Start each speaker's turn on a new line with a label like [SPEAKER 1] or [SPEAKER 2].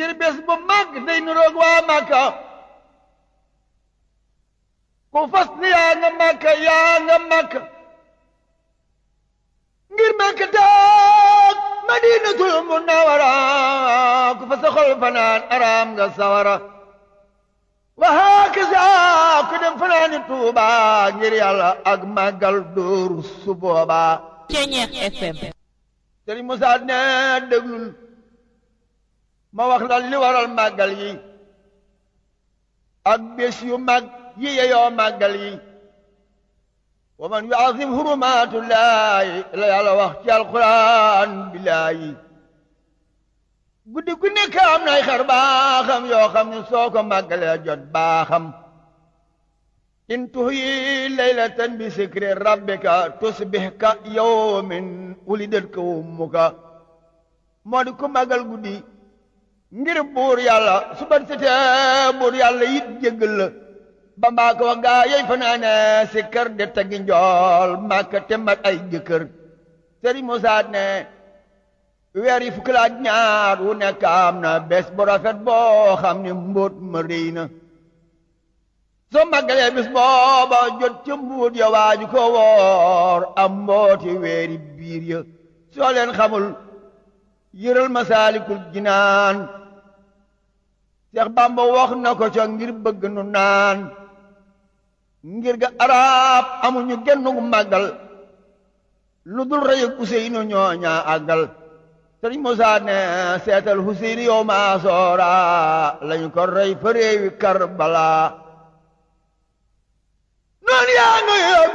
[SPEAKER 1] ngir bés bu mag day nuroog waa Makka ku fas ni yaa nga Makka yaa nga Makka ngir Makka taag Madinatul Munawwara ku fa sa xol fanaan araam nga sawara wa hakaza ku dem fanaani Tuuba ngir yàlla ak màggal dóoru su boobaa
[SPEAKER 2] Ceñeex FM
[SPEAKER 1] Sëriñ Musaa ne déglul ma wax la li waral màggal yi ak bés yu mag yi yeyoo màggal yi wa man yuazim hurumatullahi la yàlla wax ci alquran billaahi guddi gu nekk am nay xar baaxam yoo xam ne soo ko màggalee jot baaxam in tuhyi laylatan bi sikri rabbika tusbih ka yawmin wulidat ka ummuka moo di ku màggal guddi ngir buur yàlla su ban setee buur yàlla yit jéggal la ba mbaa ko wax gaa yey fanaane si kër de tagi njool màkka te mat ay jëkkër Sëriñ Musaa ne weer yi fukki la ak ñaar wu nekk am na bés bu rafet boo xam ne mbóot ma rëy na soo màggalee bis booba jot ca mbuut ya waaju ko woor am mbooti weeri biir ya soo leen xamul yëral masaalikul jinaan Seex Bàmba wax na ko ca ngir bëgg nu naan ngir ga arab amuñu gennu màggal lu dul rëy ak Useynu ñooñaa àggal Sëriñ Musaa ne seetal Useynu yow maa soora lañu ko rey fa réewi Karbala noonu yaa nga